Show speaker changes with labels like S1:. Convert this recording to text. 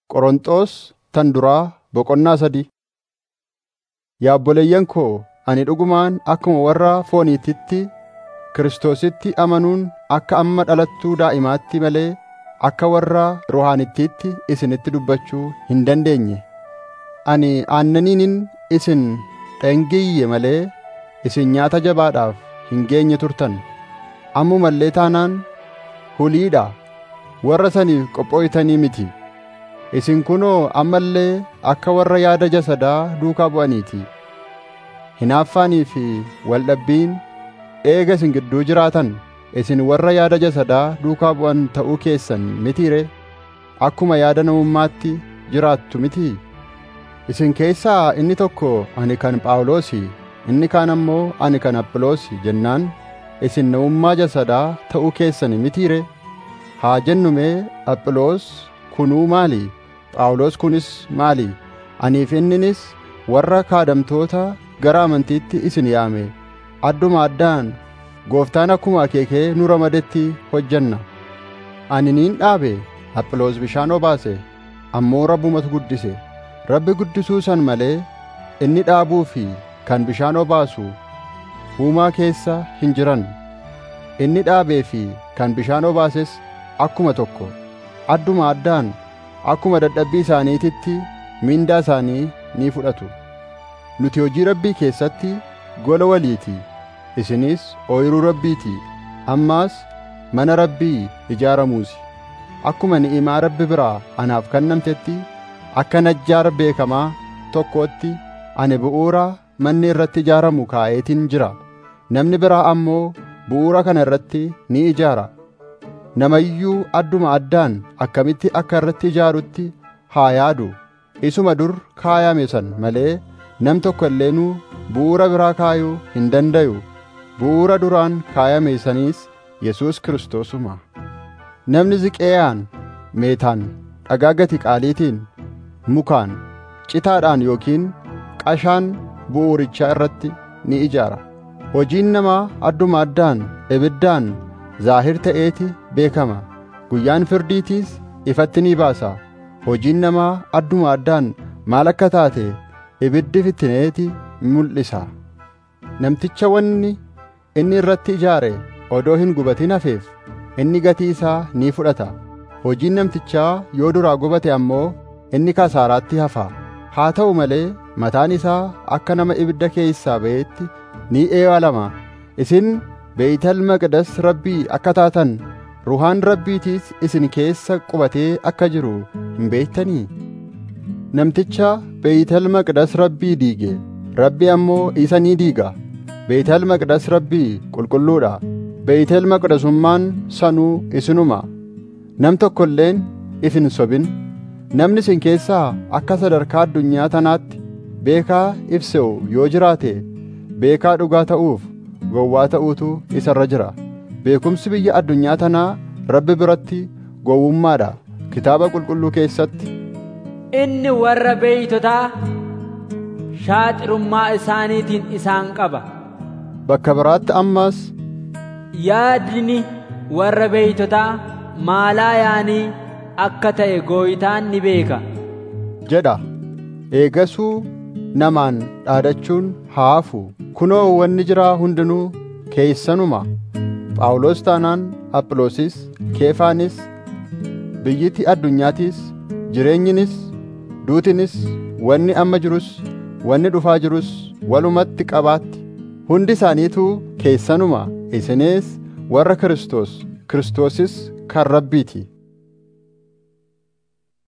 S1: Qorontos tan duraa boqonnaa sadii Yaa obboleeyyan koo ani dhugumaan akkuma warra fooniititti Kiristoositti amanuun akka amma dhalattuu daa'imaatti malee akka warra ruhaanittiitti isinitti dubbachuu hin dandeenye. Ani aannaniinin isin dhengiyye malee isin nyaata jabaadhaaf hin geenye turtan. Ammuma illee taanaan huliidha warra saniif qophooytanii miti. Isin kunoo amma illee akka warra yaada jasadaa duukaa bu'aniiti. Hinaaffaanii fi waldhabbiin eega isin gidduu jiraatan isin warra yaada jasadaa duukaa bu'an ta'uu keessan mitiiree? Akkuma yaada namummaatti jiraattu mitii? Isin keessaa inni tokko ani kan Phaawulosi, inni kaan ammoo ani kan Aphiloosi jennaan isin namummaa jasadaa ta'uu keessan mitiiree? Haa jennu mee Aphiloos kunuu maali? Phaawulos kunis maali? Anii fi inninis warra kaadamtoota gara amantiitti isin yaame adduma addaan gooftaan akkuma akeekee nu ramadetti hojjanna. Ani niin dhaabe Aphiloos bishaan obaase ammoo Rabbumatu guddise. Rabbi guddisuu san malee inni dhaabuu fi kan bishaan obaasu huumaa keessa hin jiran. Inni dhaabee fi kan bishaan obaases akkuma tokko adduma addaan akkuma dadhabbii isaaniititti mindaa isaanii ni fudhatu. Nuti hojii Rabbii keessatti gola waliiti. Isinis ooyiruu Rabbiiti. Ammaas mana Rabbii ijaaramuusi. Akkuma ni'imaa Rabbi biraa anaaf kennamtetti akka najjaar beekamaa tokkootti ani bu'uura manni irratti ijaaramu kaa'eetiin jira. Namni biraa ammoo bu'uura kana irratti ni ijaara. Namayyuu adduma addaan akkamitti akka irratti ijaarutti haa yaadu. Isuma dur kaayame san malee nam tokko illeenuu bu'uura biraa kaayuu hin dandayu. Bu'uura duraan kaayame saniis Yesuus Kiristoosuma. Namni ziqeeyaan, meetaan, dhagaa gati qaaliitiin, mukaan, citaadhaan yookiin qashaan bu'uurichaa irratti ni ijaara. Hojiin namaa adduma addaan ibiddaan zaahir ta'eeti beekama. Guyyaan firdiitiis ifatti ni baasa. Hojiin namaa adduma addaan maal akka taate ibiddi fittineeti mul'isa. Namticha wanni inni irratti ijaare odoo hin gubatin hafeef inni gatii isaa ni fudhata. Hojiin namtichaa yoo duraa gubate ammoo inni kasaaraatti hafa. Haa ta'u malee mataan isaa akka nama ibidda keessaa ba'eetti ni eewalama. Isin Beeytal Maqdas Rabbii akka taatan ruhaan Rabbiitiis isin keessa qubatee akka jiru hin beektanii? Namticha Beeytal Maqdas Rabbii diige, Rabbi ammoo isa ni diiga. Beeytal Maqdas Rabbii qulqulluudha. Beeytal Maqdasummaan sanuu isinuma. Nam tokko illeen if hin sobin. Namni isin keessaa akka sadarkaa addunyaa tanaatti beekaa ibse'u yoo jiraate beekaa dhugaa ta'uuf gowwaa ta'uutu isa irra jira. Beekumsi biyya addunyaa tanaa Rabbi biratti gowwummaadha. Kitaaba qulqulluu keessatti
S2: Inni warra beeytotaa shaaxirummaa isaaniitiin isaan qaba.
S1: bakka biraatti ammas
S2: Yaadni warra beeytotaa maalaa yaanii akka ta'e gooytaan ni beeka.
S1: jedha. Eegasuu namaan dhaadachuun haa hafu. Kunoo wanni jiraa hundinuu keessanuma. Phaawulos taanaan Aphiloosis, Keefaanis, biyyiti addunyaatiis, jireenyinis, duutinis, wanni amma jirus, wanni dhufaa jirus walumatti qabaatti. Hundi isaaniituu keessanuma isinis warra Kiristoos, Kiristoosis kan Rabbiiti.